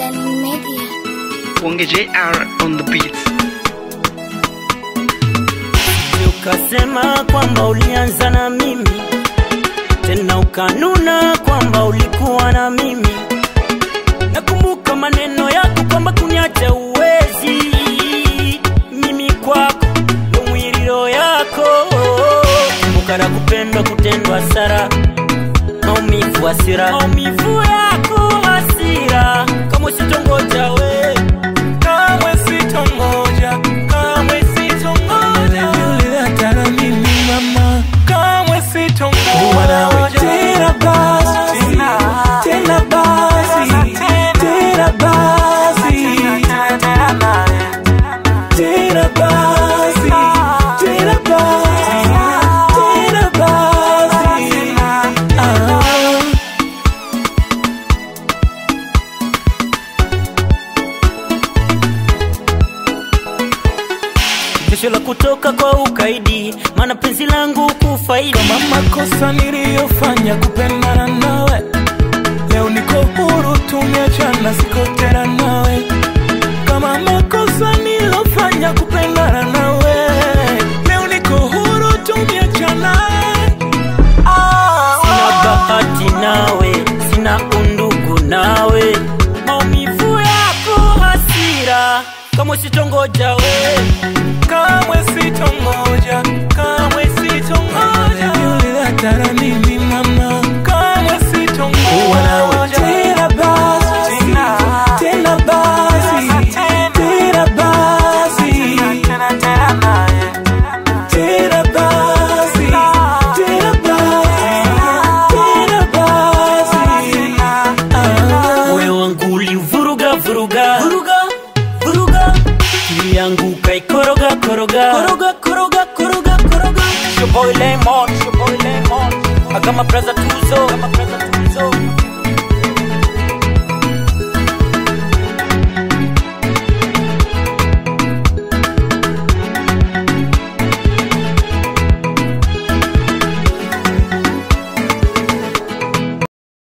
Darling Media. Wonge JR on the beats. ukasema kwamba ulianza na mimi tena ukanuna kwamba ulikuwa na mimi nakumbuka maneno yako kwamba kuniacha uwezi mimi kwako ndo mwiriro yako kumbuka na kupendwa kutendwa sara maumivu hasira maumivu yako hasira kama usitongoja we kamwe sitongoja kamwe sitongoja uliatana mimi mama kamwe sitongoja tena basi tena basi tena basi tena basi tena basi tena basi ah. Jasho la kutoka kwa ukaidi, maana penzi langu kufaidi. kama makosa niliyofanya kupendana nawe leo niko huru tumeachana siko tena nawe kama makosa niliyofanya kupendana nawe leo niko huru tumeachana Sina bahati nawe, sina undugu nawe, maumivu yako hasira, kama usitongoja we kamwe sitongoja kamwe sitongoja uliatara mimi mama kamwe sitongoja tena basi tena basi tena basi tena basi tena basi tena basi ah. moyo wangu ulivuruga vuruga vuruga vuruga, akili yangu kaikoroga koroga koroga koroga koroga koroga. Your boy Lemon, your boy Lemon, I got my brother Tuzo, got my brother